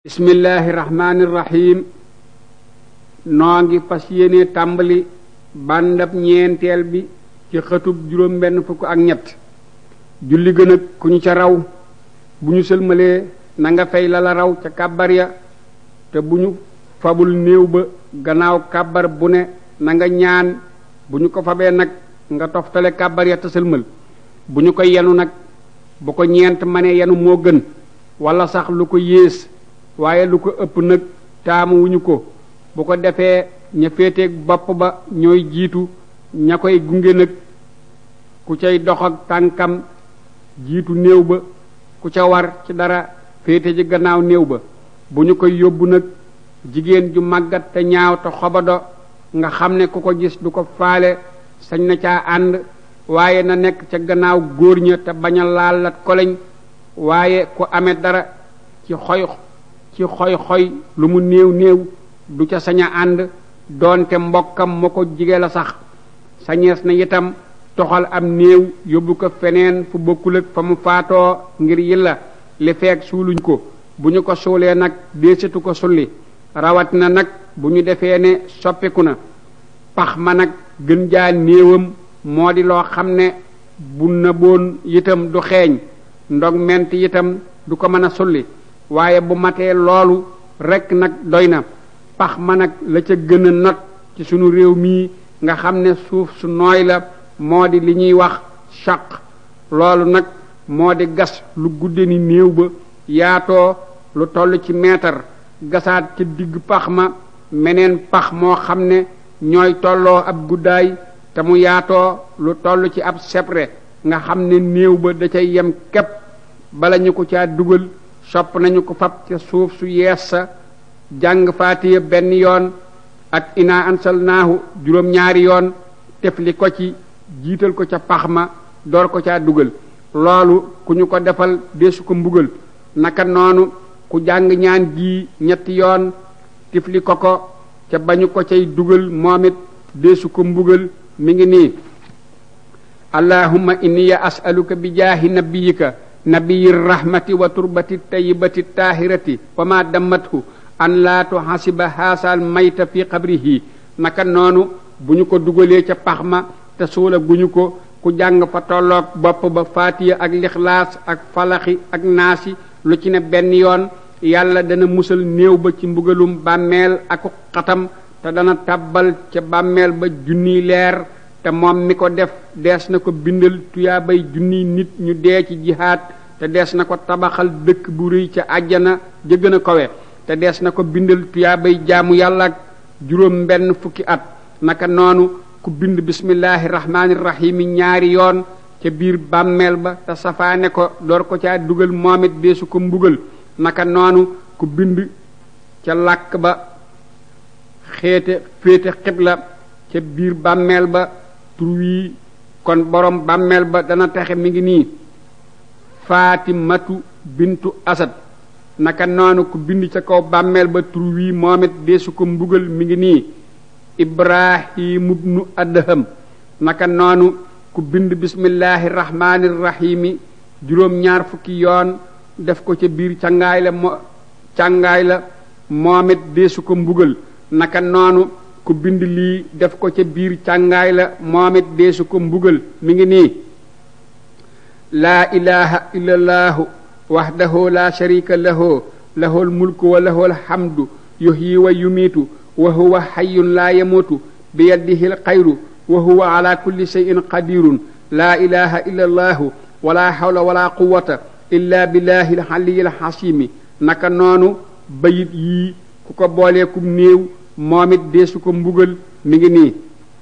bismillahi rahmaani rahim noo ngi fas yéene tàmbali bàndab ñeenteel bi ci xëtub juróom benn fukk ak ñett julli gën ak ku ñu ca raw bu ñu sëlmalee na nga fay la la raw ca kàbbar ya te bu ñu fabul néew ba gannaaw kàbbar bu ne na nga ñaan bu ñu ko fabee nag nga toftale kàbbar ya te sëlmal bu ñu ko yenu nag bu ko ñeent manee yenu moo gën wala sax lu ko yées waaye lu ko ëpp nag taamu wuñu ko bu ko defee ña féeteeg bopp ba ñooy jiitu ña koy gunge nag ku cay dox ak tànkam jiitu néew ba ku ca war ci dara féete ci gannaaw néew ba bu ñu koy yóbbu nag jigéen ju màggat te ñaaw te xobado nga xam ne ku ko gis du ko faale sañ na caa ànd waaye na nekk ca gannaaw góor ña te bañ a laal lat koleñ waaye ku amee dara ci xoy ci xoy xoy lu mu néew néew du ca sañ a ànd doonte mbokkam ma ko jige la sax sañees na itam toxal am néew yóbbu ko feneen fu bokkul ak fa mu faatoo ngir yilla li feek suuluñ ko bu ñu ko suulee nag deesitu ko sulli rawat na nag bu ñu defee ne soppiku na pax ma nag gën jaa néewam moo di loo xam ne bu nëboon itam du xeeñ ndog ment itam du ko mën a sulli waaye bu matee loolu rekk nag doy na pax ma nag la ca gën a not ci sunu réew mii nga xam ne suuf su nooy la moo di li ñuy wax chaq loolu nag moo di gas lu gudde ni néew ba yaatoo lu toll ci meetar gasaat ca digg pax ma meneen pax moo xam ne ñooy tolloo ab guddaay te mu yaatoo lu toll ci ab sebre nga xam ne néew ba da cay yem képp bala ñu ko caa dugal sopp nañu ko fab ca suuf su yees sa jàng faatiya benn yoon ak ina ansalnaahu juróom-ñaari yoon tefli ko ci jiital ko ca pax ma door ko caa dugal loolu ku ñu ko defal deesu ko mbugal naka noonu ku jàng ñaan gi ñetti yoon tifli ko ko ca bañu ko cay dugal moom it deesu ko mbugal mi ngi nii allahumma inni as'aluka bi jaahi nabiyika nabiyi rahmati wa turbati tayyibati taahirati wa ma dammathu an laa tuhasiba haasal mayta fi qabrihi naka noonu bu ñu ko dugalee ca pax ma te suula guñu ko ku jàng fa tolloog bopp ba faatiya ak lixlaas ak falaxi ak naasi lu ci ne benn yoon yàlla dana musal néew ba ci mbugalum bàmmeel ak xatam te dana tàbbal ca bàmmeel ba junniy leer te moom mi ko def dees na ko bindal tuyaabay junniy nit ñu dee ci jihaad te dees na ko tabaxal dëkk bu rëy ca àjjana ja gën a kawe te dees na ko bindal tuyaabay jaamu yàlla ak juróom benn fukki at naka noonu ku bind bismillahi rahmaani rahimi ñaari yoon ca biir bàmmeel ba te safaane ko door ko caa dugal moom it deesu ko mbugal naka noonu ku bind ca làkk ba xeete féete xibla ca biir bàmmeel ba tur wii kon borom bàmmeel ba dana texe mi ngi nii faatimatu bintu asad naka noonu ku bind ca kaw bàmmeel ba tur wii moom it deesu ko mbugal mi ngi nii ibrahimu bnu adham naka noonu ku bind bismillahi rahmaani rahimi juróom-ñaar fukki yoon def ko ca biir càngaay la mo càngaay la moom it deesu ko mbugal naka noonu ku bind lii def ko ca biir càngaay la moom it deesu ko mbugal mi ngi nii laa ilaha illa allahu wahdahu la sharika lahu lahul mulku wa lahul hamdu yuhyi wa yumiitu wa huwa hayyun la yamuutu bi yadihi alxayru wa huwa ala kulli shay'in qadirun laa ilaha illa allahu wala hawla wala quwwata illa billahi alxaliyi alxasimi naka noonu bayit yii ku ko booleekum néew moom it deesu ko mbugal mi ngi nii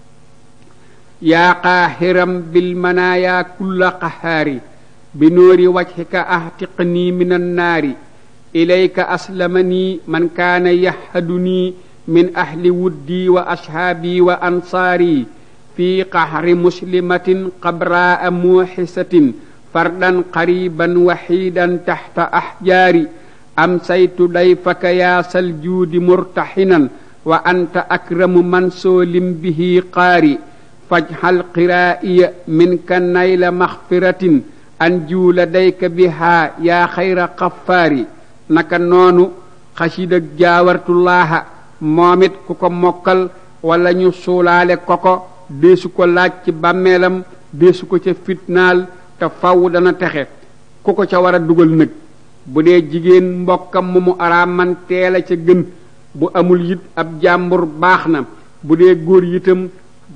yaa qaahiram bil manaaya kulla qahaari bi nóori wajhika ahtiqnii min annaari ilayka aslamanii man kaana yahadunii min ahli wuddii wa ashaabii wa ansaarii fi qahri muslimatin qabraa muuxisatin fardan qariban waxiidan taxta axjaari amsaytu dayfaka yaa saljuudi murtaxinan wa anta akramu man soolim bihi qaari fajxal qiraa'iya minka nayla maxfiratin anju ladayka bihaa yaa xayra xafaari naka noonu xasida jaawartullaaha moom it ku ko mokkal wala ñu suulaale ko ko deesu ko laaj ci bàmmeelam deesu ko ca fitnaal te faw dana texe ku ko ca war a dugal nag bu dee jigéen mbokkam mu mu araaman teela ca gën bu amul it ab jàmbur baax na bu dee góor yitam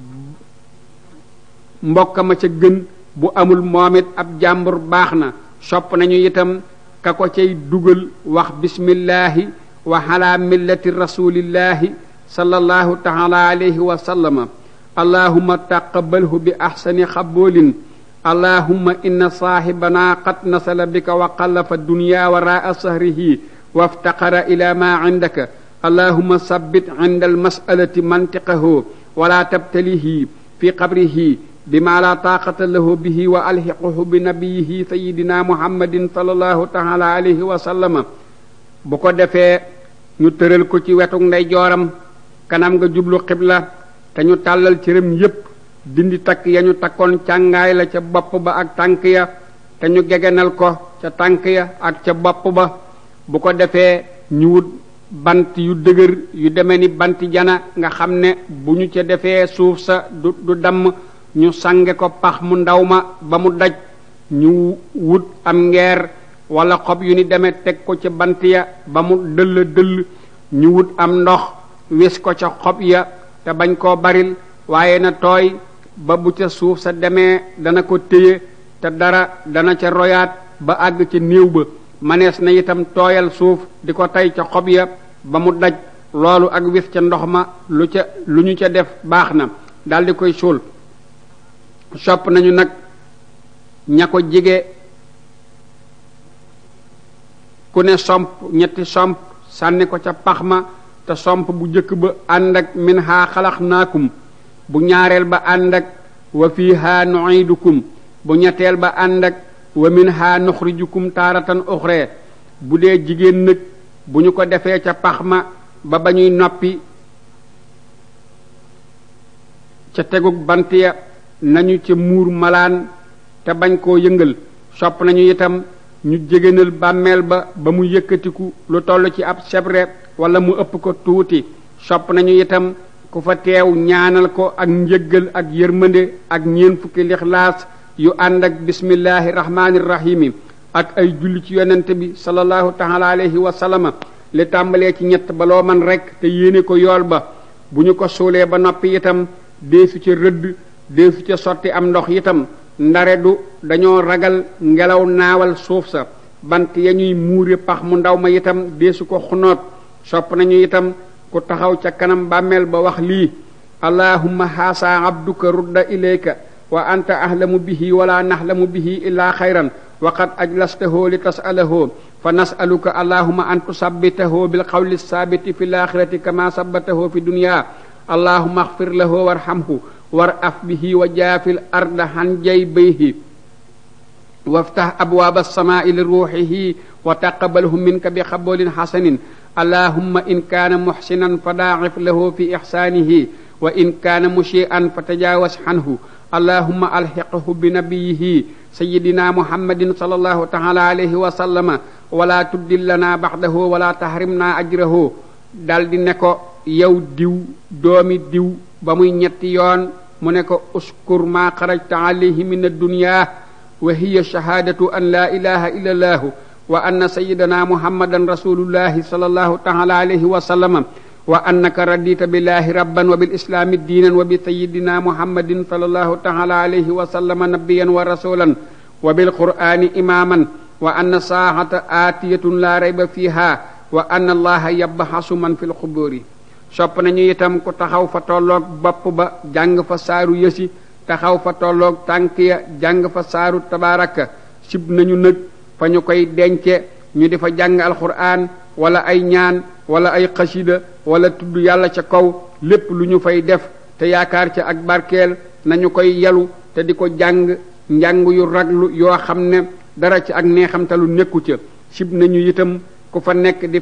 mbokkama ca gën bu amul moom it ab jàmbur baax na sopp nañu itam ka ko cay dugal wax bismillahi wa ala millati rasulillahi sallallahu taala alayhi wa sallama allahumma taqabalhu bi ahsani xaboolin allahumma inna saaxibana qad nasala bika wa qallafa dunya waraa sahrihi waftaqara ila ma indaka allahumma sabbit inda almasalati mantiqahu wala tabtalihi fi qabrihi bima la taaqata lahu bihi wa alxiquhu bi nabiyihi sayidina muhammadin sallallahu taala alayhi wa sallama bu ko defee ñu tëral ko ci wetu ndeyjooram kanam nga jublu xibla te ñu tàllal cëram yépp dindi takk ya ñu takkoon càngaay la ca bopp ba ak tànk ya te ñu gegenal ko ca tànk ya ak ca bopp ba bu ko defee ñu wut bant yu dëgër yu deme ni banti jana nga xam ne bu ñu ca defee suuf sa du du damm ñu sange ko pax mu ndaw ma ba mu daj ñu wut am ngeer wala xob yu ni demee teg ko ca bant ya ba mu dëll dëll ñu wut am ndox wis ko ca xob ya te bañ koo baril waaye na tooy ba bu ca suuf sa demee dana ko téye te dara dana ca royaat ba àgg ca néew ba manees na itam tooyal suuf di ko tey ca xob ya ba mu daj loolu ak wis ca ndox ma lu ca lu ñu ca def baax na daldi koy suul sopp nañu nag ña ko jige ku ne somp ñetti somp sànni ko ca pax ma te somp bu jëkk ba ànd ak min haa xalax naakum bu ñaareel ba ànd ak wa fiiha nuidukum bu ñetteel ba ànd ak wa min haa nuxrijukum taaratan uxree bu dee jigéen nag bu ñu ko defee ca pax ma ba ba ñuy noppi ca tegug bant ya nañu ca muur malaan te bañ koo yëngal sopp nañu itam ñu jégénal bàmmeel ba ba mu yëkkatiku lu toll ci ab sebre wala mu ëpp ko tuuti sopp nañu itam ku fa teew ñaanal ko ak njëggal ak yërmande ak ñeen fukki lixlaas yu ànd ak bismillahi rahmaani rahimi ak ay julli ci yonent bi sallallahu taala alayhi wa sallama li tàmbalee ci ñett ba loo man rekk te yéene ko yool ba bu ñu ko suulee ba noppi itam deesu ca rëdd deesu ca sotti am ndox itam ndare du dañoo ragal ngelaw naawal suuf sa bant ya ñuy muure pax mu ndaw ma itam deesu ko xunoot sopp nañu itam ku taxaw ca kanam bàmmeel ba wax lii allahumma haasa abduka rudda ilayka wa anta ahlamu bihi wala nahlamu bihi illa xayran wa qad ajlastahu li tasalahu fa nasaluka allahumma an tusabbitahu bil qawli saabiti fi laaxirati kama sabbatahu fi dunya allahumma axfir lahu warhamhu war af bihi wa jaafil arda han jaybayhi waftax abwaaba alsamaai li ruuxihi wa taqabalhu minka bi xaboolin xasanin allahumma in kaana muxsinan fa daacif lahu fi ixsaanihi wa in kaana mushi'an fa tajaawas xanhu allahumma alxiqhu bi nabiyihi sayidina muhammadin sallallahu taala alayhi wa sallama wala tuddillana baxdahu wala tahrimna ajrahu daldi ne ko yow diw doomi diw ba muy ñetti yoon mu ne ko uskur ma xarajta alayhi min addunya wa hiya shahaadatu an laa ilaha illa allahu wa anna sayidana muhammadan rasulullahi sallallahu taala alayhi wa sallama wa annaka radita billahi rabban wa bilislami diinan wa bi sayidina muhammadin sallallahu taala alayhi wa sallama nabiyan wa rasulan wa bilqur'ani imaman wa anna saahata aatiyatun la rayba fiha wa anna allaha yabxasu man fi lxuburi sopp nañu itam ku taxaw fa tolloog bopp ba jàng fa saaru yësi taxaw fa tolloog tànk ya jàng fa saaru tabaraka sib nañu nag fa ñu koy dence ñu di fa jàng alquran wala ay ñaan wala ay xasida wala tudd yàlla ca kaw lépp lu ñu fay def te yaakaar ca ak barkeel nañu koy yalu te di ko jàng njàng yu raglu yoo xam ne dara ci ak neexamtalu nekku ca sib nañu itam ku fa nekk di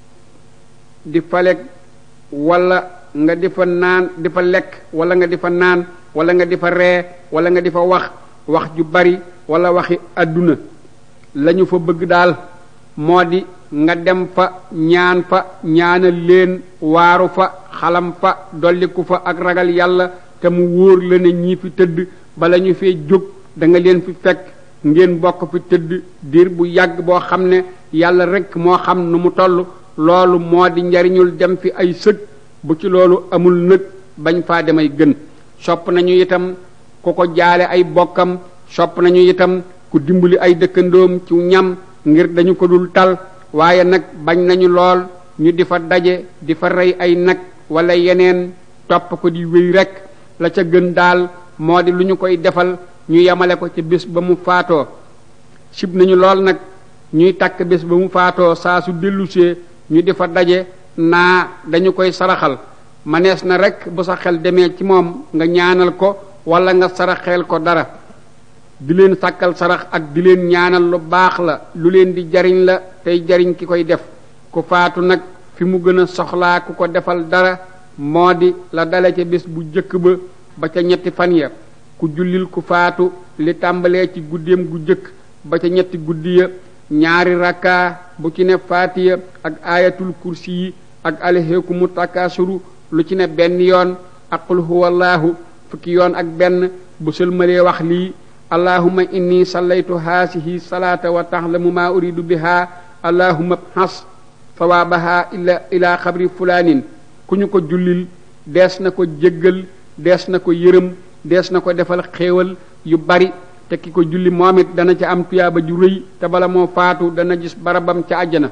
di faleg wala nga di fa naan di fa lekk wala nga di fa naan wala nga di fa ree wala nga di fa wax wax ju bari wala waxi àdduna lañu fa bëgg daal moo di nga dem fa ñaan fa ñaanal leen waaru fa xalam fa dolliku fa ak ragal yàlla te mu wóor la ne ñii fi tëdd bala ñu fee jóg da nga leen fi fekk ngeen bokk fi tëdd diir bu yàgg boo xam ne yàlla rek moo xam nu mu toll loolu moo di njariñul dem fi ay sëg bu ci loolu amul nag bañ faa demay gën sopp nañu itam ku ko jaale ay bokkam sopp nañu itam ku dimbali ay dëkkandoom ci ñam ngir dañu ko dul tal waaye nag bañ nañu lool ñu di fa daje di fa rey ay nag wala yeneen topp ko di wéy rek la ca gën daal moo di lu ñu koy defal ñu yemale ko ci bés ba mu faatoo sib nañu lool nag ñuy takk bés ba mu faatoo saa su dellusee ñu di fa daje naa dañu koy saraxal manees na rek bu sa xel demee ci moom nga ñaanal ko wala nga saraxeel ko dara di leen sàkkal sarax ak di leen ñaanal lu baax la lu leen di jariñ la tey jariñ ki koy def ku faatu nag fi mu gën a soxlaa ku ko defal dara moo di la dale ca bés bu jëkk ba ba ca ñetti fan ya ku jullil ku faatu li tàmbalee ci guddeem gu jëkk ba ca ñetti guddi ya ñaari rakka bu ci ne faatiya ak ayatul kursi yi ak alheekumu takasuru lu ci ne benn yoon ak qul huwallahu fukki yoon ak benn bu sëlmalee wax lii allahumma inni sallaytu haasihi salaata wa taxlamu maa uridu biha allahumma bxas sawaabaha ila ila xabri fulaanin ku ñu ko jullil dees na ko jéggal dees na ko yërëm dees na ko defal xéewal yu bari te ki ko julli moom it dana ca am tuyaaba ju rëy te bala moo faatu dana gis barabam ca àjjana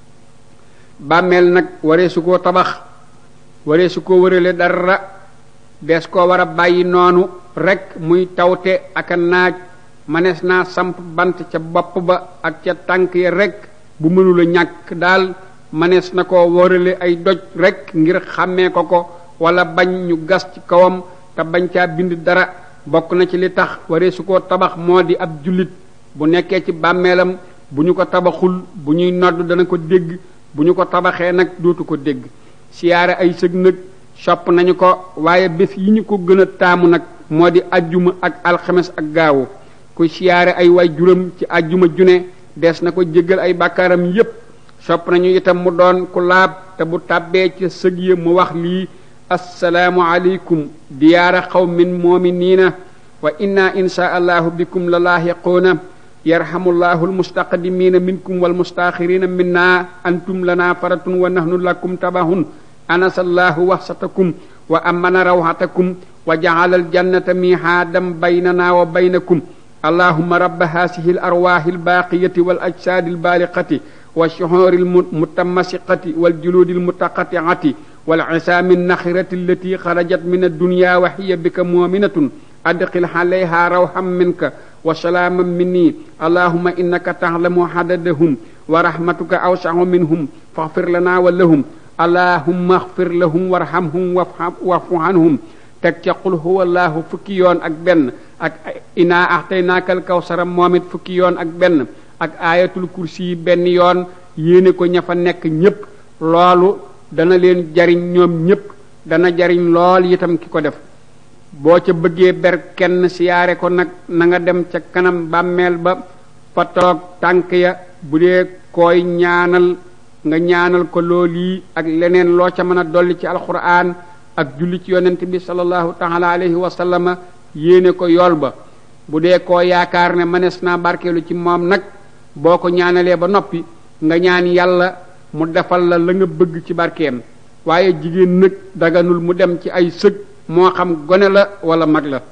bàmmeel nag waree su koo tabax waree su ko wërale dara dees koo war a bàyyi noonu rek muy tawte ak a naaj manees naa samp bant ca bopp ba ak ca tànk ya rek bu mënula ñàkk daal manees na ko wërale ay doj rek ngir xàmmee ko ko wala bañ ñu gas ci kawam te bañ caa bind dara bokk na ci li tax waree su ko tabax moo di ab jullit bu nekkee ci bàmmeelam bu ñu ko tabaxul bu ñuy nodd dana ko dégg bu ñu ko tabaxee nag dootu ko dégg siyaare ay sëg nag sopp nañu ko waaye bés yi ñu ko gën a taamu nag moo di ajjuma ak alxames ak gaawu ku siyaare ay way juram ci ajjuma june dees na ko jéggal ay bàkkaaram yépp sopp nañu itam mu doon ku laab te bu tàbbee ci sëg ya mu wax lii assalaamu aleykum diyaara xawmin mu'miniina wa inna insha allahu bikum la laahiquuna yarhamullahu almustaqdimiina minkum walmustaaxiriina minna antum lana faratun wa nahnu lakum tabahun anasallahu waxsatakum wa amana rawhatakum wa jacala aljannata mihaadam baynana wa baynakum allahuma rabba haasihi alarwaahi albaaqiyati walajsaadi albaaliqati والشعور المتمسقة والجلود المتقطعة والعصام النخرة التي خرجت من الدنيا وهي بك مؤمنة أدخل عليها روحا منك وسلاما مني اللهم إنك تعلم عددهم ورحمتك أوسع منهم فاغفر لنا ولهم اللهم اغفر لهم وارحمهم واعف عنهم teg ca qul huwa allahu fukki yoon ak benn ak inaa axtaynaakal kawsara moom it fukki yoon ak benn ak aayatul kursi yi benn yoon yéene ko ña fa nekk ñépp loolu dana leen jariñ ñoom ñépp dana jariñ lool itam ki ko def boo ca bëggee ber kenn siyaare ko nag na nga dem ca kanam bàmmeel ba fa toog tànk ya bu dee koy ñaanal nga ñaanal ko lool yi ak leneen loo ca mën a dolli ci alxuraan ak julli ci yonent bi sallallahu taala alayhi wa sallama yéene ko yool ba bu dee koo yaakaar ne mënees naa barkeelu ci moom nag boo ko ñaanalee ba noppi nga ñaan yàlla mu defal la la nga bëgg ci barkeem waaye jigéen nag daganul mu dem ci ay sëg moo xam gone la wala mag la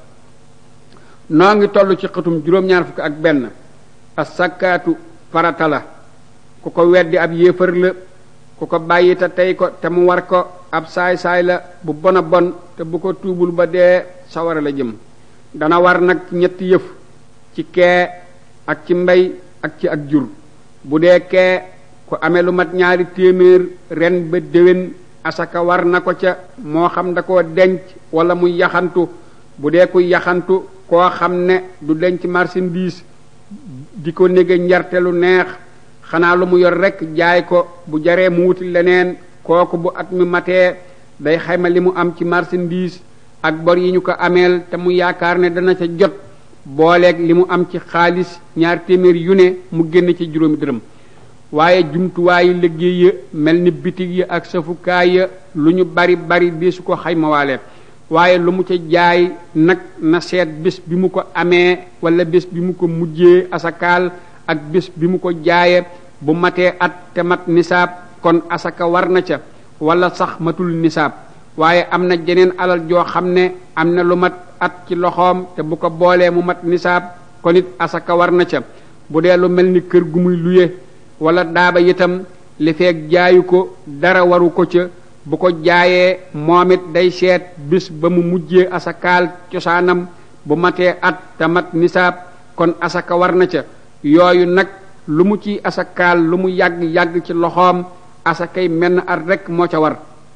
noo ngi toll ci xëtum juróom-ñaar fukk ak benn as sakkaatu farata la ku ko weddi ab yéefar la ku ko bàyyi te tey ko te mu war ko ab saay-saay la bu bon a bon te bu ko tuubul ba dee sawara la jëm dana war nag ñetti yëf ci kee ak ci mbay ak ci ak jur bu dee kee ku amee lu mat ñaari téeméer ren ba déwén asaka war na ko ca moo xam da koo denc wala muy yaxantu bu dee kuy yaxantu koo xam ne du denc marchandise di ko nége njarte lu neex xanaa lu mu yor rekk jaay ko bu jaree mu wuti leneen kooku bu at mi matee day xayma li mu am ci marchandise ak bor yi ñu ko ameel te mu yaakaar ne dana ca jot booleeg li mu am ci xaalis ñaar téeméer yu ne mu génn ci juróomi dërëm waaye jumtuwaayu liggéey ya mel ni bitig ya ak safukaay ya lu ñu bari bari di su ko xaymawaale waaye lu mu ca jaay nag na seet bés bi mu ko amee wala bés bi mu ko mujjee asakaal ak bés bi mu ko jaaye bu matee at te mat nisaab kon asaka war na ca wala sax matul nisaab waaye am na jeneen alal joo xam ne am na lu mat at ci loxoom te bu ko boolee mu mat nisaab kon it asaka war na ca bu dee lu mel ni kër gu muy luye wala daaba itam li feeg jaayu ko dara waru ko ca bu ko jaayee moom it day seet bis ba mu mujjee asakaal cosaanam bu matee at te mat nisaab kon asaka war na ca yooyu nag lu mu ci asakaal lu mu yàgg-yàgg ci loxoom asakay menn at rekk moo ca war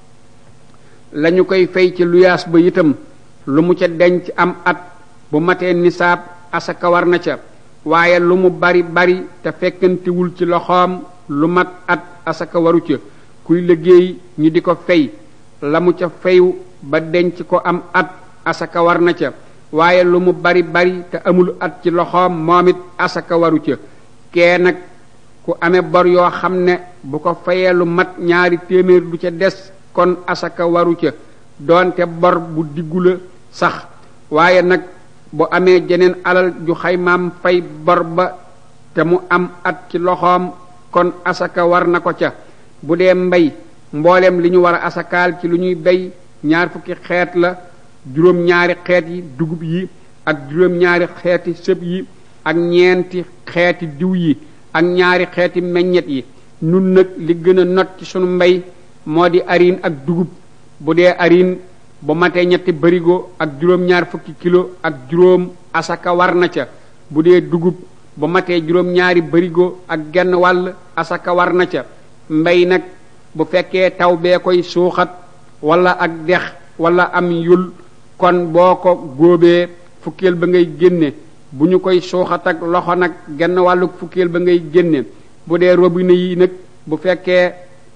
lañu koy fay ci luyaas ba itam lu mu ca denc am at bu matee nisaab asaka war na ca waaye lu mu bari bari te fekkantewul ci loxoom lu mat at asaka waru ca kuy liggéey ñu di ko fay la mu ca fayu ba denc ko am at asaka war na ca waaye lu mu bari bari te amul at ci loxoom moom it asaka waru ca kee nag ku amee bor yoo xam ne bu ko fayee lu mat ñaari téeméer du ca des kon asaka waru ca doonte bor bu diggu la sax waaye nag bu amee jeneen alal ju xaymaam fay bor ba te mu am at ci loxoom kon asaka war na ko ca bu dee mbay mboolem li ñu war a asakaal ci lu ñuy bay ñaar fukki xeet la juróom-ñaari xeet yi dugub yi ak juróom-ñaari xeeti sëb yi ak ñeenti xeeti diw yi ak ñaari xeeti meññet yi nun nag li gën a not ci sunu mbay moo di ariin ak dugub bu dee ariin bu matee ñetti barigo ak juróom-ñaar fukki kilo ak juróom asaka war na ca bu dee dugub bu matee juróom-ñaari barigo ak genn wàll asaka war na ca mbay nag bu fekkee taw bee koy suuxat wala ak dex wala am yul kon boo ko góobee fukkeel ba ngay génne bu ñu koy suuxat ak loxo nag genn wàllu fukkeel ba ngay génne bu dee robinet yi nag bu fekkee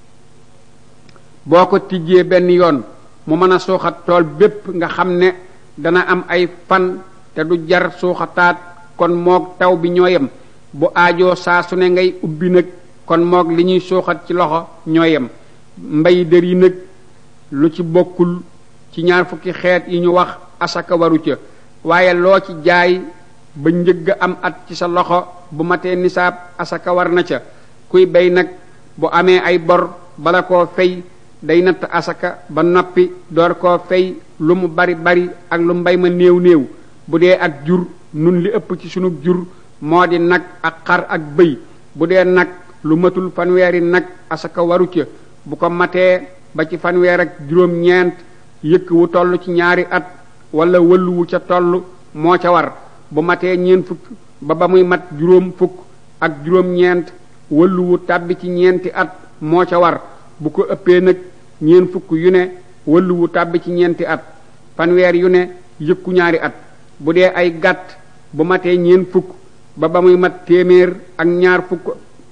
boo ko tijjee benn yoon mu mën a suuxat tool bépp nga xam ne dana am ay fan te du jar suuxataat kon moog taw bi ñoo yem bu aajoo saa su ne ngay ubbi nag kon moog li ñuy suuxat ci loxo ñoo yem mbay dër yi nag lu ci bokkul ci ñaar fukki xeet yi ñu wax asaka waru ca waaye loo ci jaay ba njëgg am at ci sa loxo bu matee nisaab asaka war na ca kuy bay nag bu amee ay bor bala koo fay day natt asaka ba noppi door koo fay lu mu bari bari ak lu mbay ma néew néew bu dee ak jur nun li ëpp ci sunu jur moo di nag ak xar ak bëy bu dee nag lu matul fanweeri nag asaka waru ca bu ko matee ba ci fanweer ak juróom-ñeent yëkk wu toll ci ñaari at wala wëllu wu ca toll moo ca war bu matee ñeent fukk ba ba muy mat juróom fukk ak juróom-ñeent wëllu wu tàbbi ci ñeenti at moo ca war bu ko ëppee nag ñeent fukk yu ne wëllu wu tàbbi ci ñeenti at fanweer yu ne yëkku ñaari at bu dee ay gàtt bu matee ñeent fukk ba ba muy mat téeméer ak ñaar fukk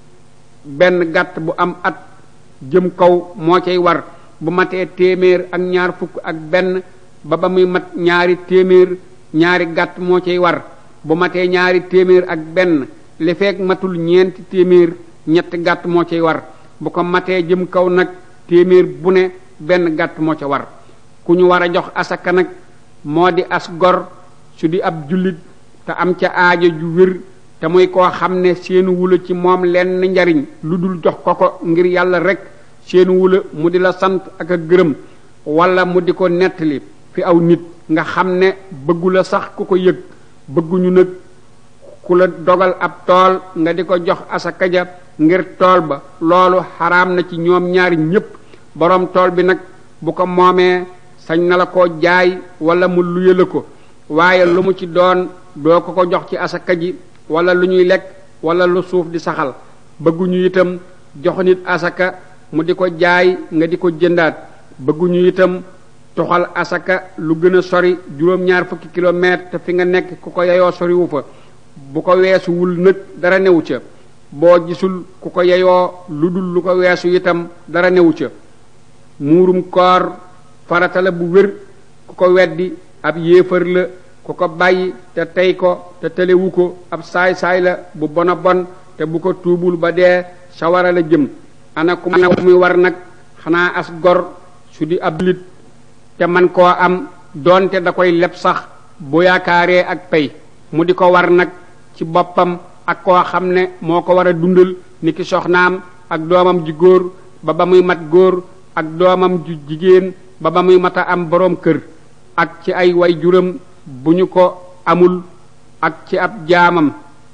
benn gàtt bu am at jëm kaw moo cay war bu matee téeméer ak ñaar fukk ak benn ba ba muy mat ñaari téeméer ñaari gàtt moo cay war bu matee ñaari téeméer ak benn li fekk matul ñeenti téeméer ñetti gàtt moo cay war bu ko matee jëm kaw nag téeméer bu ne benn gàtt moo ca war ku ñu war a jox asaka nag moo di as gor su di ab jullit te am ca aajo ju wér te muy koo xam ne seenu wula ci moom lenn njariñ lu dul jox ko ko ngir yàlla rek seenu wula mu di la sant ak a gërëm wala mu di ko nettali fi aw nit nga xam ne bëggu la sax ku ko yëg bëgguñu nag ku la dogal ab tool nga di ko jox asaka ja ngir tool ba loolu xaraam na ci ñoom ñaari ñépp boroom tool bi nag bu ko moomee sañ na la ko jaay wala mu luye la ko waaye lu mu ci doon doo ko ko jox ci asaka ji wala lu ñuy lekk wala lu suuf di saxal bëgguñu itam jox nit asaka mu di ko jaay nga di ko jëndaat bëgguñu itam toxal asaka lu gën a sori juróom-ñaar fukki kilomètre te fi nga nekk ku ko yeyoo soriwu fa bu ko weesuwul nag dara newu ca boo gisul ku ko yeyoo lu dul lu ko weesu itam dara newu ca muurum koor farata la bu wér ku ko weddi ab yéefar la ku ko bàyyi te tey ko te telewu ko ab saay-saay la bu bona bon te bu ko tuubul ba dee sawara la jëm ana ku muy war nag xanaa as gor su di ab lit te man koo am doonte da koy leb sax bu yaakaaree ak pay mu di ko war nag ci boppam ak koo xam ne moo ko war a dundal ni ki soxnaam ak doomam ji góor ba ba muy mat góor ak doomam ju jigéen ba ba muy mat a am boroom kër ak ci ay way juram bu ñu ko amul ak ci ab jaamam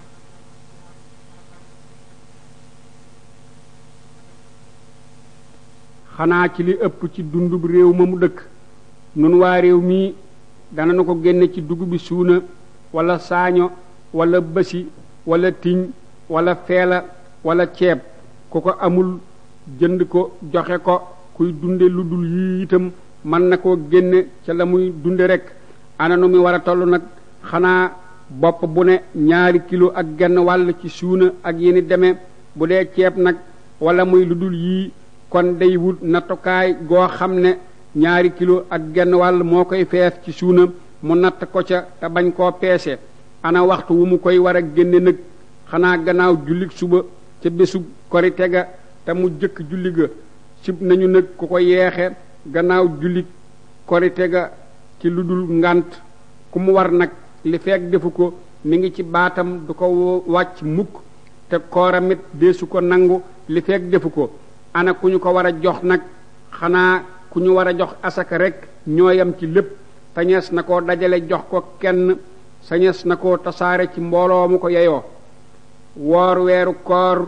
xanaa ci li ëpp ci dundub réew ma mu dëkk nun waa réew mii dana na ko génne ci dugub bi suuna wala saaño wala bësi wala tiñ wala feela wala ceeb ku ko amul jënd ko joxe ko kuy dunde lu dul yii itam mën na koo génne ca la muy dunde rek ana nu mi war a toll nag xanaa bopp bu ne ñaari kilo ak genn wàll ci suuna ak yeni demee bu dee ceeb nag wala muy lu dul yii kon day wut nattukaay goo xam ne ñaari kilo ak genn wàll moo koy fees ci suuna mu natt ko ca te bañ koo peese ana waxtu wu mu koy war a génne nag xanaa gannaaw jullik suba ca bésu korite ga te mu jëkk julli ga sib nañu nag ku ko yeexe gannaaw jullik korite ga ci lu dul ngànt ku mu war nag li fekk defu ko mi ngi ci baatam du ko wàcc mukk te kooramit deesu ko nangu li fekk defu ko ana ku ñu ko war a jox nag xanaa ku ñu war a jox asaka rek ñooyam ci lépp sañees na koo dajale jox ko kenn sañees na koo tasaare ci mbooloo mu ko yeyoo woor weeru koor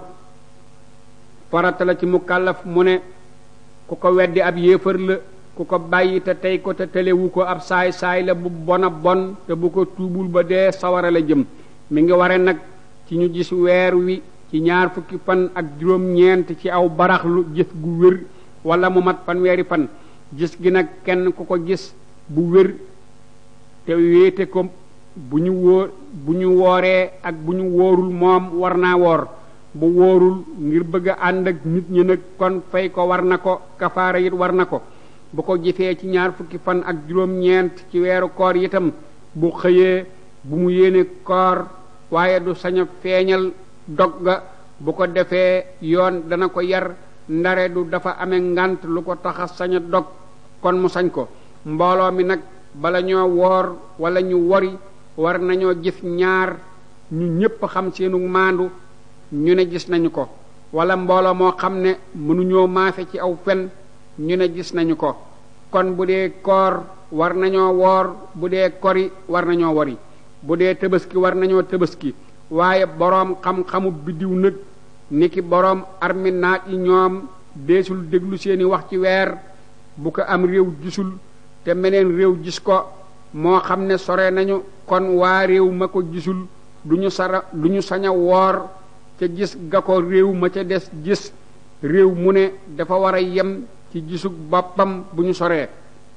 farata la ci mu kàllaf mu ne ku ko weddi ab yéefar la ku ko bàyyi te tey ko te telewu ko ab saay saay la bu bona bon te bu ko tuubul ba dee sawara la jëm mi ngi ware nag ci ñu gis weer wi ci ñaar fukki fan ak juróom-ñeent ci aw baraxlu gis gu wér wala mu mat fanweeri fan gis gi nag kenn ku ko gis bu wér te wéete ko bu ñu wóor bu ñu wooree ak bu ñu wóorul moom war naa woor bu wóorul ngir bëgg a ànd ak nit ñi nag kon fay ko war na ko kafaara it war na ko bu ko jëfee ci ñaar fukki fan ak juróom-ñeent ci weeru koor itam bu xëyee bu mu yéene koor waaye du sañ a feeñal dog ga bu ko defee yoon dana ko yar ndare du dafa amee ngant lu ko taxa sañ a dog kon mu sañ ko mbooloo mi nag bala ñoo woor wala ñu wori war nañoo gis ñaar ñu ñépp xam seenu maandu ñu ne gis nañu ko wala mbooloo moo xam ne mënuñoo maafe ci aw fen ñu ne gis nañu ko kon bu dee koor war nañoo woor bu dee kori war nañoo wori bu dee tëbaski war nañoo tëbaski waaye boroom xam-xamu biddiw nag niki boroom arminaat yi ñoom deesul déglu seeni wax ci weer bu ko am réew gisul te meneen réew gis ko moo xam ne sore nañu kon waa réew ma ko gisul duñu sara duñu sañ a woor ca gis ga ko réew ma ca des gis réew mu ne dafa war a yem ci gisug boppam bu ñu soree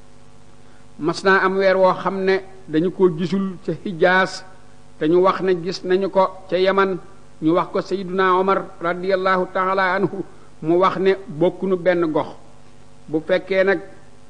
mas naa am weer woo xam ne dañu ko gisul ca hijaas te ñu wax ne gis nañu ko ca yaman ñu wax ko sayyiduna omar radiallahu taala anhu mu wax ne bokkunu benn gox bu fekkee nag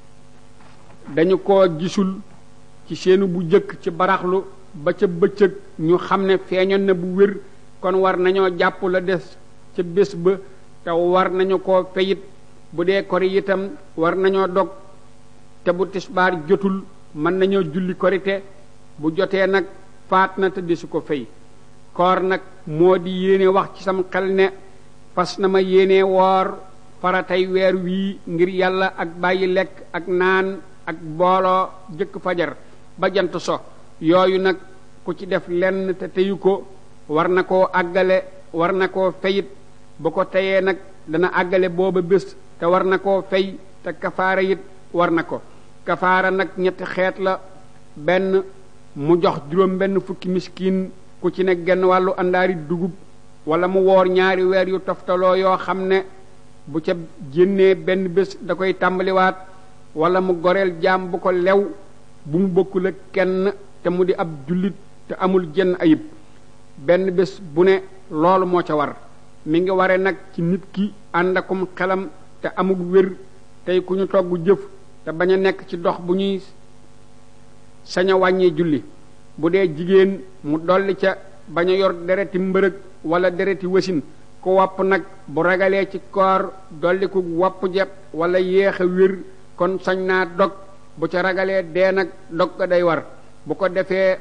dañu ko gisul ci seenu bu jëkk ci baraxlu ba ca bëccëg ñu xam ne feeñoon na bu wér kon war nañoo jàpp la des ca bés ba te war nañu ko feyit bu dee kori itam war nañoo dog te bu tisbaar jotul mën nañoo julli korite bu jotee nag faat na te desu ko fay koor nag moo di yéene wax ci sam xel ne fas na ma yéene woor faratay weer wii ngir yàlla ak bàyyi lekk ak naan ak booloo jëkk fajar ba jant so yooyu nag ku ci def lenn te teyu ko war na koo àggale war na koo feyit bu ko teyee nag dana àggale booba bés te war na koo fay te kafaara it war na ko kafaara nag ñetti xeet la benn mu jox juróom benn fukki miskin ku ci ne genn wàllu àndaari dugub wala mu woor ñaari weer yu toftaloo yoo xam ne bu ca jénnee benn bés da koy tàmbaliwaat wala mu goreel jaam bu ko lew bu mu bokkul ak kenn te mu di ab jullit te amul jenn ayib benn bés bu ne loolu moo ca war mi ngi ware nag ci nit ki ànd akum xelam te amul wér tey ku ñu togg jëf te bañ a nekk ci dox bu ñuy sañ a wàññee julli bu dee jigéen mu dolli ca bañ a yor dereti mbërëg wala dereti wasin ku wopp nag bu ragalee ci koor dolli ku wopp ja wala yéex a wér kon sañ naa dog bu ca ragalee dee nag dog ga day war bu ko defee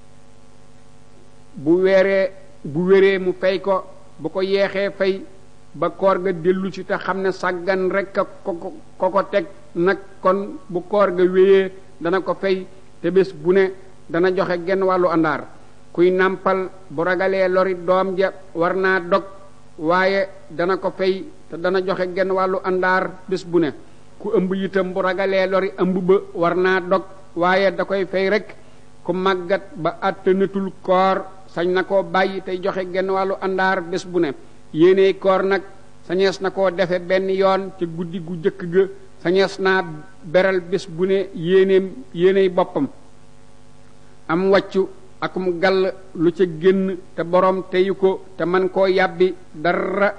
bu weeree bu wéree mu fay ko bu ko yeexee fay ba koor ga dellu si te xam ne sàggan rek a ko ko ko teg nag kon bu koor ga wéyee dana ko fay te bés bu ne dana joxe genn wàllu àndaar kuy nàmpal bu ragalee lori doom ja war naa dog waaye dana ko fay te dana joxe genn wàllu àndaar bés bu ne ku ëmb itam bu ragalee lori ëmb ba war naa dog waaye da koy fay rek ku màggat ba àttanatul koor sañ na koo bàyyi tey joxe genn wàllu àndaar bés bu ne yéeney koor nag sañees na koo defe benn yoon ca guddi gu jëkk ga sañees naa beral bés bu ne yéeneem yéeney boppam am wàccu akum gàll lu ca génn te borom teyu ko te man koo yàbbi dara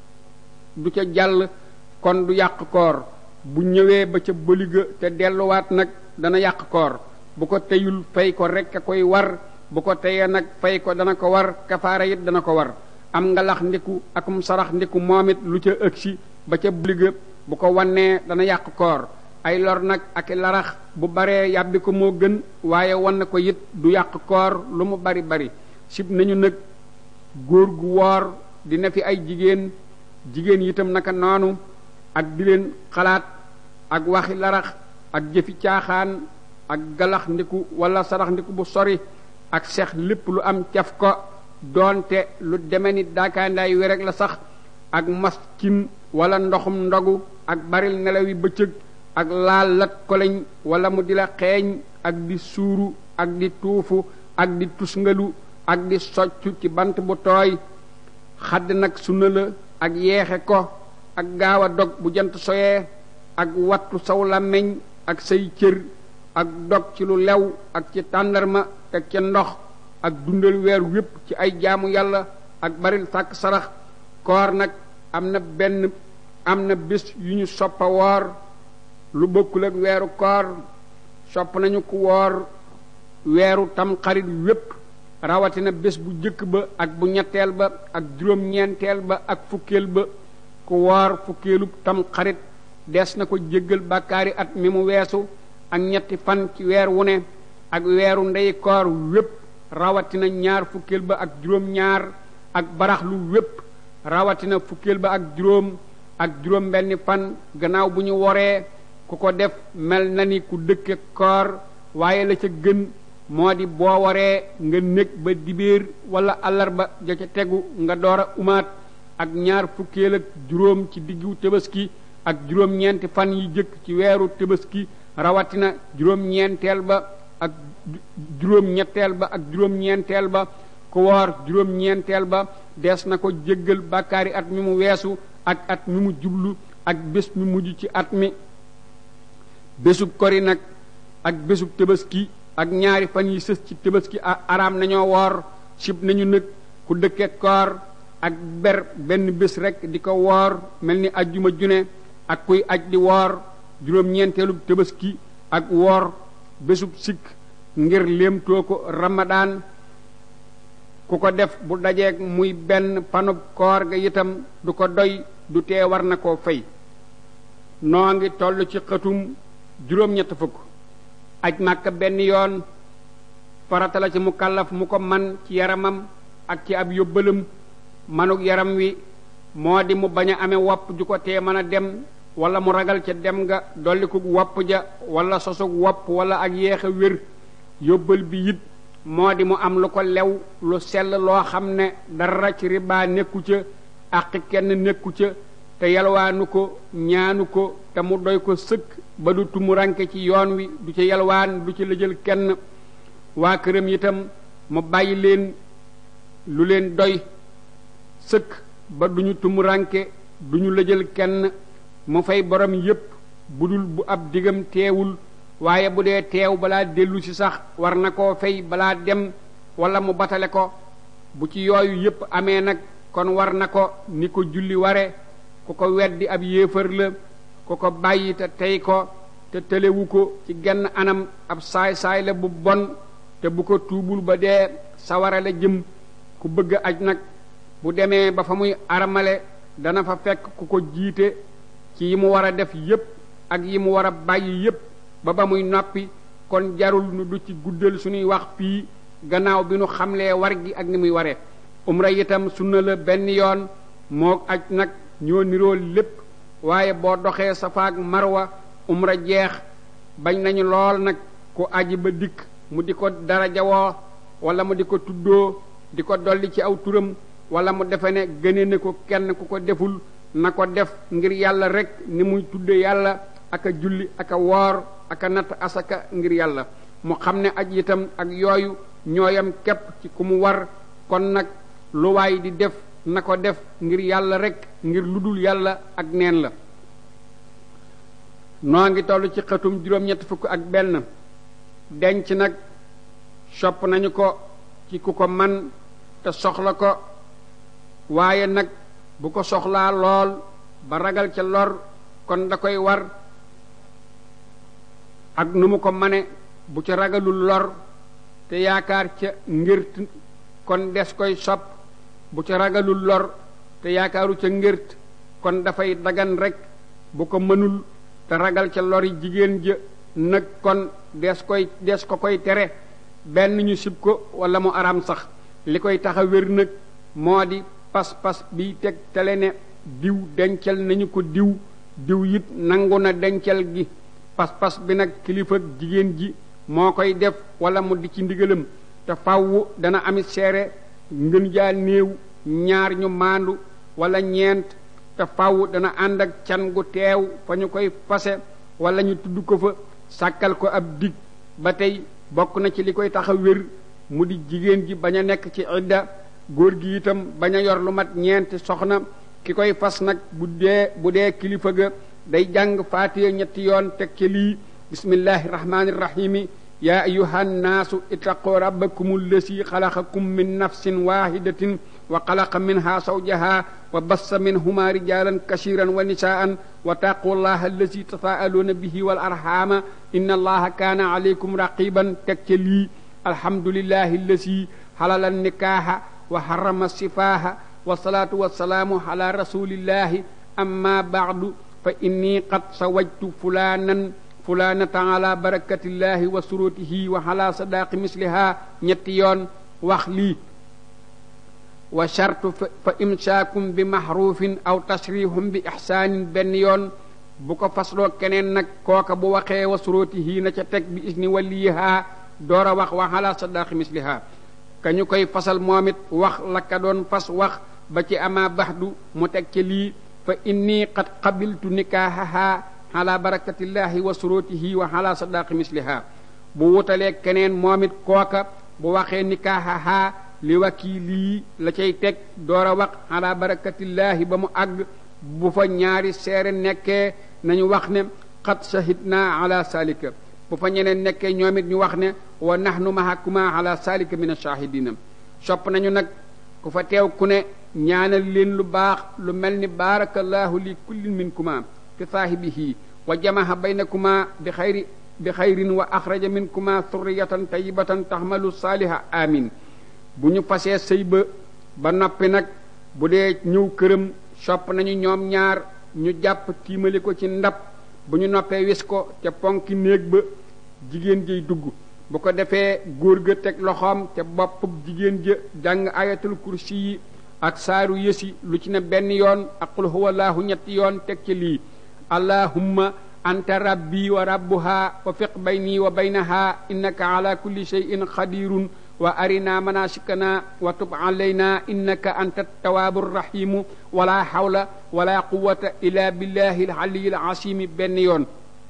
du ca jàll kon du yàq koor bu ñëwee ba ca bëliga te delluwaat nag dana yàq koor bu ko teyul fay ko rek a koy war bu ko teyee nag fay ko dana ko war kafaara it dana ko war am ngalax ndiku akum sarax ndiku moom it lu ca ëgsi ba ca bëliga bu ko wannee dana yàq koor ay lor nag ak larax bu baree yàbbi ko moo gën waaye wan ko it du yàq koor lu mu bari bari sib nañu nag góor gu woor dina fi ay jigéen jigéen itam naka noonu ak di leen xalaat ak waxi larax ak jëfi caaxaan ak galax ndiku wala sarax ndiku bu sori ak sex lépp lu am caf ko doonte lu deme ni daakaandaay wi rek la sax ak maskin wala ndoxum ndogu ak baril nelaw yi bëccëg ak laal lat koleñ wala mu di la xeeñ ak di suuru ak di tuufu ak di tusngalu ak di soccu ci bant bu tooy xadd nag sunna la ak yeexe ko ak gaaw a dog bu jant soyee ak wattu saw làmmiñ ak say cër ak dog ci lu lew ak ci tàndarma teg ca ndox ak dundal weer wépp ci ay jaamu yàlla ak baril sàkk sarax koor nag am na benn am na bés yu ñu soppa woor lu bokkul ak weeru koor sopp nañu ku woor weeru tam xarit wépp rawatina bés bu jëkk ba ak bu ñetteel ba ak juróom-ñeenteel ba ak fukkeel ba ku woor fukkeelub tam xarit des na ko jéggal bàkkaari at mi mu weesu ak ñetti fan ci weer wu ne ak weeru ndey koor wépp rawatina ñaar fukkeel ba ak juróom-ñaar ak baraxlu wépp rawatina fukkeel ba ak juróom ak juróom benni fan gannaaw bu ñu woree ku ko def mel na ni ku dëkke koor waaye la ca gën moo di boo waree nga nekk ba dibéer wala àllarba ja ca tegu nga door a umaat ak ñaar fukkeel ak juróom ci diggu tëbaski ak juróom-ñeenti fan yi jëkk ci weeru tëbaski rawatina juróom-ñeenteel ba ak juróom-ñetteel ba ak juróom-ñeenteel ba ku woor juróom-ñeenteel ba des na ko jéggal bàkkaari at mi mu weesu ak at mi mu jublu ak bés mi mujj ci at mi bésub kori nag ak bésub tëbaski ak ñaari fan yi sës ci tëbaski araam nañoo woor sib nañu nag ku dëkke koor ak ber benn bés rek di ko woor mel ni ajjuma june ak kuy aj di woor juróom-ñeenteelub tëbaski ak woor bésub sikk ngir léemtoo ko ramadaan ku ko def bu dajeeg muy benn panub koor ga itam du ko doy du tee war na koo fay noo ngi toll ci xëtum juróom-ñett fukk aj màkka benn yoon farata la ci mu kàllaf mu ko man ci yaramam ak ci ab yóbbalam manuk yaram wi moo di mu bañ a amee wopp ju ko tee mën a dem wala mu ragal ca dem nga dolli ko wopp ja wala sosug wopp wala ak yéex a wér yóbbal bi it moo di mu am lu ko lew lu sell loo xam ne dara ci ribaa nekku ca àqi kenn nekku ca te yalwaanu ko ñaanu ko te mu doy ko sëkk ba du tumuranke ci yoon wi du ci yalwaan du ci lëjal kenn waa këram itam mu bàyyi leen lu leen doy sëkk ba duñu tumuranke duñu lëjal kenn mu fay borom yépp bu dul bu ab digam teewul waaye bu dee teew balaa dellu si sax war na koo fay balaa dem wala mu batale ko bu ci yooyu yépp amee nag kon war na ko ni ko julli ware ku ko weddi ab yéefar la ku ko bàyyi te tey ko te tëlewu ko ci genn anam ab saay-saay la bu bon te bu ko tuubul ba dee sawara la jëm ku bëgg aj nag bu demee ba fa muy armale dana fa fekk ku ko jiite ci yi mu war a def yépp ak yi mu war a bàyyi yépp ba ba muy noppi kon jarul nu du ci guddal suñuy wax fii gannaaw bi nu xamlee war gi ak ni muy waree umra itam sunna la benn yoon moo aj nag ñoo niroo lépp waaye boo doxee safaak marwa umra jeex bañ nañu lool nag ku aji ba dikk mu di ko darajawoo wala mu di ko tuddoo di ko dolli ci aw turam wala mu defe ne gëne ne ko kenn ku ko deful na ko def ngir yàlla rek ni muy tudde yàlla aka julli aka woor aka natt asaka ngir yàlla mu xam ne aj itam ak yooyu ñooyam képp ci ku mu war kon nag lu waay di def na ko def ngir yàlla rek ngir lu dul yàlla ak neen la noo ngi toll ci xëtum juróom-ñett fukk ak benn denc nag sopp nañu ko ci ku ko man te soxla ko waaye nag bu ko soxlaa lool ba ragal ca lor kon da koy war ak nu mu ko mane bu ca ragalul lor te yaakaar ca ngërt kon des koy sopp bu ca ragalul lor te yaakaaru ca ngërt kon dafay dagan rek bu ko mënul te ragal ca lori jigéen ja nag kon des koy des ko koy tere benn ñu sib ko wala mu araam sax li koy tax a wér nag moo di pas-pas bi teg tele ne diw dencal nañu ko diw diw it nangu na dencal gi pas-pas bi nag kilifa jigéen ji moo koy def wala mu di ci ndigalam te fawwu dana amit seere ngën jaa néew ñaar ñu maandu wala ñeent te fawwu dana ànd ak can gu teew fa ñu koy fase wala ñu tudd ko fa sàkkal ko ab dig ba tey bokk na ci li koy tax a wér mu di jigéen ji bañ a nekk ci idda góor gi itam bañ a yor lu mat ñeenti soxna ki koy fas nag bu dee bu dee kilifa ga day jàng faatiya ñetti yoon teg ci lii bismillahi rahmaani rahimi yaa ayuha nnaasu ittaqu rabbakum allasi xalaqakum min nafsin wahidatin wa xalaqa minha zawjaha wa bassa minhuma rijalan kasiran wa nisaan wa taqu llaha allasi tasaaluuna bihi wal arhama inna allaha kaana alaykum raqiban teg ca lii alhamdulillahi allasi halala nikaaha wa harrama sifaaha wa salaatu wa salaamu ala rasulillahi amma baadu fa inni qad sawajtu fulaanan fulaanata ala barakatillahi wa surutihi wa ala sadaaqi misliha ñetti yoon wax lii wa shartu fa imsaakum bi maxruufin aw tasrihum bi ixsaanin benn yoon bu ko fasloo keneen nag kooka bu waxee wa surutihi na ca teg bi isni waliyiha door a wax wa ala sadaaqi misliha ka ñu koy fasal moom it wax la ka doon fas wax ba ci ama baxdu mu teg ci lii fa inni qad qabiltu nikaahaha ala barakatillahi wa surutihi wa ala sadaqi misliha bu wutalee keneen moom it kooka bu waxee nikaahaha li wakiilii la cay teg door a wax ala barakatillahi ba mu àgg bu fa ñaari seere nekkee nañu wax ne qad shahidna ala salika bu fa ñeneen nekkee ñoom it ñu wax ne wa nahnu mahakuma ala salika min ashahidina sopp nañu nag ku fa teew ku ne ñaanal leen lu baax lu mel ni baarakallahu li kullin minkuma fi saahibihi wa jamaha baynakuma bi xayri bi xayrin wa axraja minkuma surriyatan tayibatan taxmalu saaliha amin bu ñu fasee sëy ba ba noppi nag bu dee ñëw këram sopp nañu ñoom ñaar ñu jàpp tiimali ko ci ndab bu ñu noppee wis ko ca ponki néeg ba jigéen jay dugg bu ko defee góor ga teg loxoom ca boppub jigéen ja jàng ayatul kursi yi ak saaru yësi lu ci ne benn yoon ak qul huwallahu ñetti yoon teg ci lii allahumma anta rabbi wa rabbuha wa fiq bayni wa baynaha innaka ala kulli shay'in qadirun wa arina manasikana wa tub alayna innaka anta tawaabu rahimu wala hawla wala quwata illa billahi alaliyi alasimi benn yoon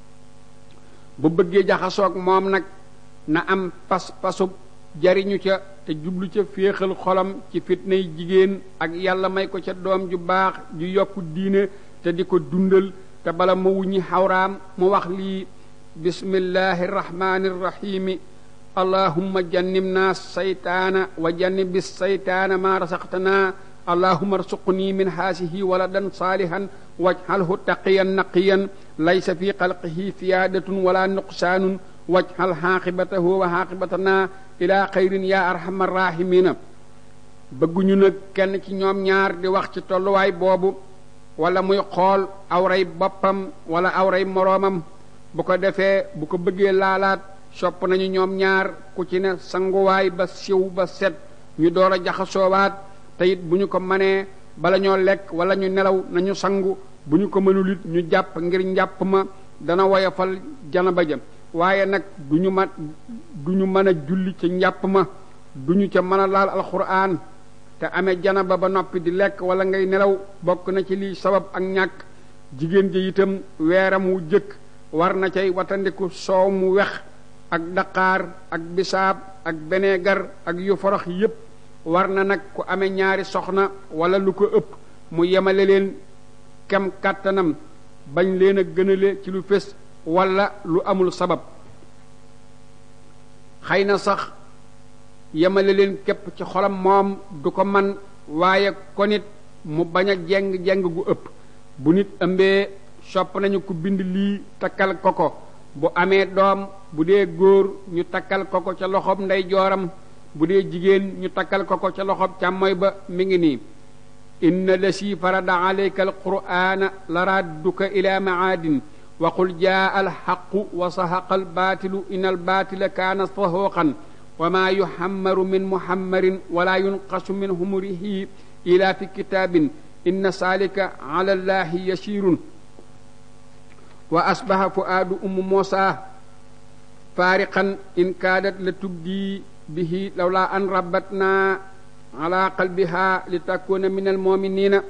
bu bëggee jaxasoog moom nag na am pas pasub jariñu ca te jublu ca féexal xolam ci fitnay jigéen ak yàlla may ko ca doom ju baax ju yokku diine te di ko dundal te bala ma wuññi xawraam mu wax lii bismillahi irrahmani irrahimi allahumma jannibna saytaana wa jannibi saytaana ma rasaqtana allahumma arsuqni min haasihi waladan saalihan wajhalhu taqiyan naqiyan laysa fi xalqihi siyaadatun wala nuqsaanun wajhal xaaqibatahu wa xaaqibatana ila xayrin ya arhamar rahimina bëgguñu nag kenn ci ñoom ñaar di wax ci tolluwaay boobu wala muy xool awray boppam wala awray moroomam bu ko defee bu ko bëggee laalaat sopp nañu ñoom ñaar ku ci ne sanguwaay ba siw ba set ñu door a jaxasoowaat te it bu ñu ko manee bala ñoo lekk wala ñu nelaw nañu sangu bu ñu ko mënul it ñu jàpp ngir njàpp ma dana woyofal janaba ja waaye nag du ñu ma du ñu mën a julli ca njàpp ma du ñu ca mën a laal alxuraan te amee janaba ba noppi di lekk wala ngay nelaw bokk na ci lii sabab ak ñàkk jigéen ji itam weeram wu jëkk war na cay watandiku soow mu wex ak daqaar ak bisaab ak beneegar ak yu forox yépp war na nag ku amee ñaari soxna wala lu ko ëpp mu yemale leen kem kàttanam bañ leen a gënale ci lu fés wala lu amul sabab xëy na sax yemale leen képp ci xolam moom du ko man waaye ko nit mu bañ a jeng-jeng gu ëpp bu nit ëmbee sopp nañu ku bind lii takkal ko ko bu amee doom bu dee góor ñu takkal ko ko ca loxob ndey jooram bu dee jigéen ñu takkal ko ko ca loxob càmmoy ba mi ngi nii inna lasi farada alayka alqur'ana la radduka ila maadin wa qul jaa alxaqu wa sahaqa albaatilu in albaatila kaana sahuqan wa maa yuhammaru min muhammarin wala yunqasu min humurihi ila fi kitaabin inna saalika ala allahi yasirun wa asbaha fuaadu ummu moosa faariqan in kaadat la tubdi bihi lawla an rabatna ala qalbiha li takuna min almuminina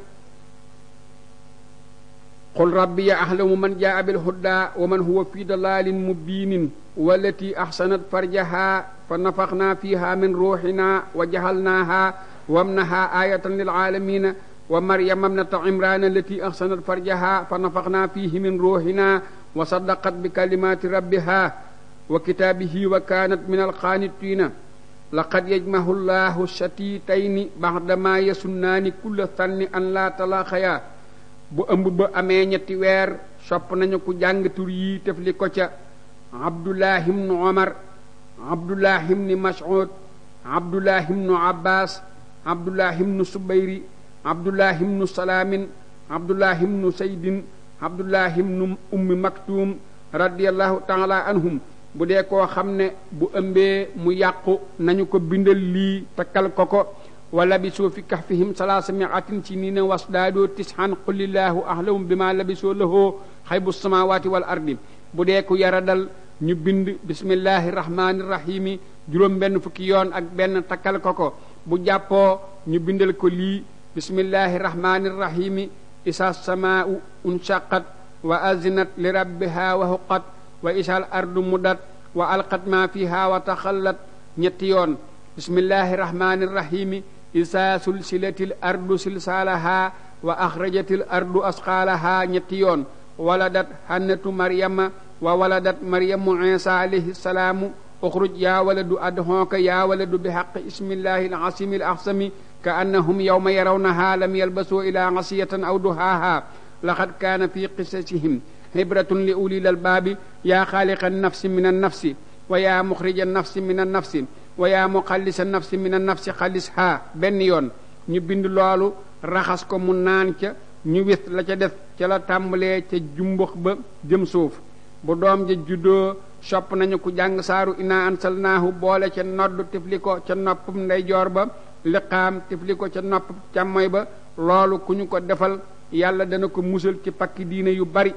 qul rabbi ya ahlamu man jaa bilhuda wa man huwa fi dalalin mubinin wallati ahsanat farjaha fa nafaxna fiha min ruuxina wa jahalnaha wamnaha ayatan lilalamina wa maryama ibnata imran allati ahsanat farjaha fa nafaxna fihi min ruuxina wa saddaqat bi kalimati rabbiha wa kitaabihi wa kanat min alqaanitina laqad yajmahu llahu shatitayni baxdama yasunnaani kulla sanni an laa talaaxaya bu ëmb ba amee ñetti weer sopp nañu ku jàng tur yi tefli ko ca abdullah ibnu omar abdullah ibnu mas'ud abdullah ibnu abbas abdullah ibnu subayri abdullah ibnu salaamin abdullah ibnu saydin abdullah ibnu ummi maktuum radiallahu taala anhum bu dee koo xam ne bu ëmbee mu yàqu nañu ko bindal lii takkal ko ko wa labisoo fi kahfihim salaasa miatin ci nii na wasdaadoo tishan qulillaahu ahlamu bi ma labisoo lahoo xaybu samawati wal ardi bu dee ku yara dal ñu bind bismillahi rahmaani rahimi juróom benn fukki yoon ak benn takkal ko ko bu jàppoo ñu bindal ko lii bismillahi rahmaani rahimi isa samaau unshaqat wa azinat li rabbiha wa huqat wa isal ardu mudat wa alqat ma fiha wa taxallat ñetti yoon bismillahi rahmani rahimi isa sulsilatil ardu silsaalaha wa axrajatil ardu asqaalaha ñetti yoon waladat hannatu maryama wa waladat maryamu isa alayhi salaamu uxruj yaa waladu adhonka yaa waladu bi xaqi ismillahi alasimi alaxsami ka annahum yawma yarawnaha lam yalbasuu ila asiyatan aw duhaaha laqad kaana fi qisasihim hibratun li ulil albaabi yaa xaaliqa nafsi min annafsi wa yaa muxrija nafsi min annafsi wa yaa muxallisa nafsi min annafsi xallishaa benn yoon ñu bind loolu raxas ko mu naan ca ñu wis la ca def ca la tàmbalee ca jumbux ba jëm suuf bu doom ja juddoo sopp nañu ku jàng saaru inaa ansalnaahu boole ca nodd tifli ko ca noppum ndeyjoor ba liqaam tifli ko ca nopp càmmoy ba loolu ku ñu ko defal yàlla dana ko musal ci pakki diine yu bari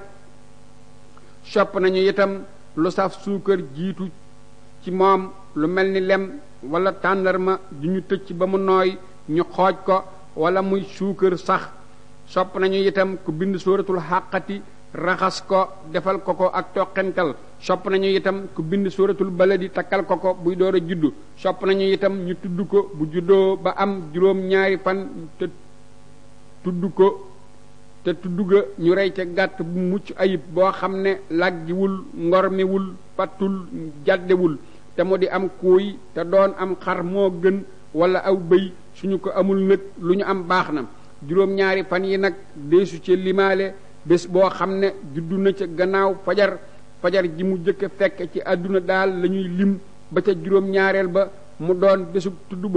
sopp nañu itam lu saf suukar jiitu ci moom lu mel ni lem wala tàndarma du ñu tëcc ba mu nooy ñu xooj ko wala muy suukar sax sopp nañu itam ku bind sóoratul xàqati raxas ko defal ko ko ak toqental sopp nañu itam ku bind sóoratul baladi takkal ko ko buy door a juddu sopp nañu itam ñu tudd ko bu juddoo ba am juróom ñaari fan te tudd ko te tudd ga ñu rey ca gàtt bu mucc ayib boo xam ne làggiwul ngormiwul pattul jàddewul te mu di am kuuy te doon am xar moo gën wala aw bëy suñu ko amul nag lu ñu am baax na juróom-ñaari fan yi nag deesu ca limaale bés boo xam ne juddu na ca gannaaw fajar fajar ji mu jëkk fekk ci àdduna daal la ñuy lim ba ca juróom-ñaareel ba mu doon bésub tudd ba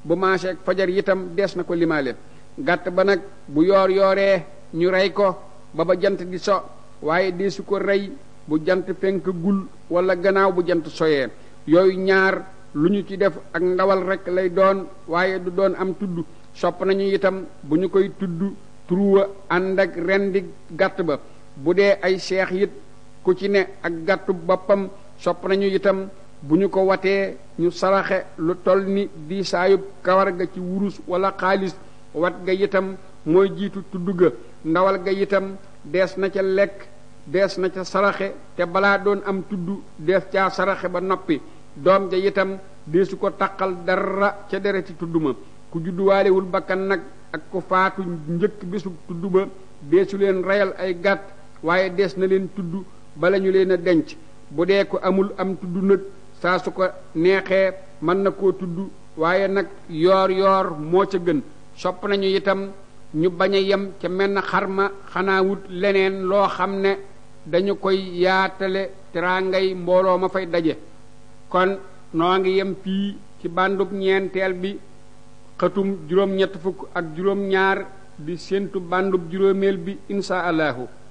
bu maaseeg fajar itam dees na ko limaale gàtt ba nag bu yoor yooree ñu rey ko ba ba jant di so waaye deesu ko rey bu jant fenk gul wala gannaaw bu jant soyee yooyu ñaar lu ñu ci def ak ndawal rek lay doon waaye du doon am tudd sopp nañu itam bu ñu koy tudd turuwa ànd ak rendi gàtt ba bu dee ay seex it ku ci ne ak gàttu boppam sopp nañu itam bu ñu ko watee ñu saraxe lu toll ni di saayub kawar ga ci wurus wala xaalis wat ga itam mooy jiitu tudd ga ndawal ga itam dees na ca lekk dees na ca saraxe te balaa doon am tudd dees caa saraxe ba noppi doom ja itam deesu ko taqal dara ca dereti tudd ma ku judduwaalewul bakkan nag ak ku faatu njëkk bisu tudd ba deesu leen reyal ay gàtt waaye dees na leen tudd bala ñu leen a denc bu dee ko amul am tudd nag saa su ko neexee mën na koo tudd waaye nag yoor yoor moo ca gën sopp nañu itam ñu bañ a yem ca menn xarma xanaa wut leneen loo xam ne dañu koy yaatale teraangay mbooloo ma fay daje kon noo ngi yem fii ci bandub ñeenteel bi xëtum juróom-ñett fukk ak juróom-ñaar di séentu bandub juróomeel bi insha allahu